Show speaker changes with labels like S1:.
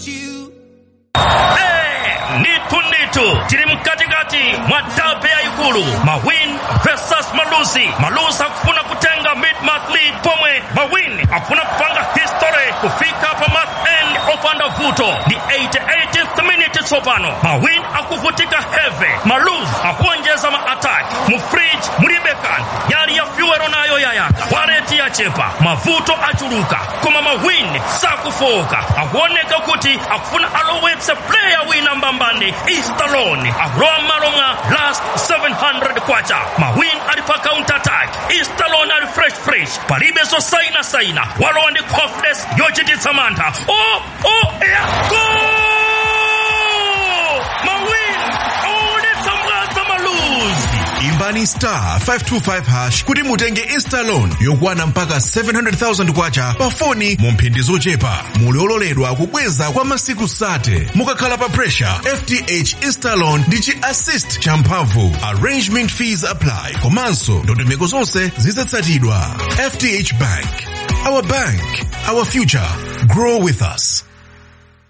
S1: you.
S2: Eh, nditu nditu tili mkatikati mwa dabe ya ikulu mawin versus malusi malusi akufuna kutenga mid-month lead pomwe mawin akufuna kupanga history kufika pa month end opanda vuto ni 88th minute tsopano mawin akuvutika heve malus akuonjeza ma-attack mufridge mulibekan yali ya fyuwero nayo yayaka waleti yachepa mavuto achuluka koma mawin sakufoka akuoneka kuti akufuna alowetse player wina mbambani istalone akulowa m'malo mwa last 700 kwacha mawin ali pa counter attack istalone ali fresh fresh palibe zosaina saina walowa ndi confidence yochititsa mantha o o ya gol mawin aonetsa mwadza maluzi
S3: imbani star 525 hash kuti mutenge instalon yokwana mpaka 700,000 kwacha pa foni mu mphindi zochepa muli ololedwa kubweza kwa masiku sate mukakhala pa pressure fth instalon ndi chi assist champhamvu arrangement fees apply komanso ndondomeko zonse zizatsatidwa fth bank our bank our future grow with us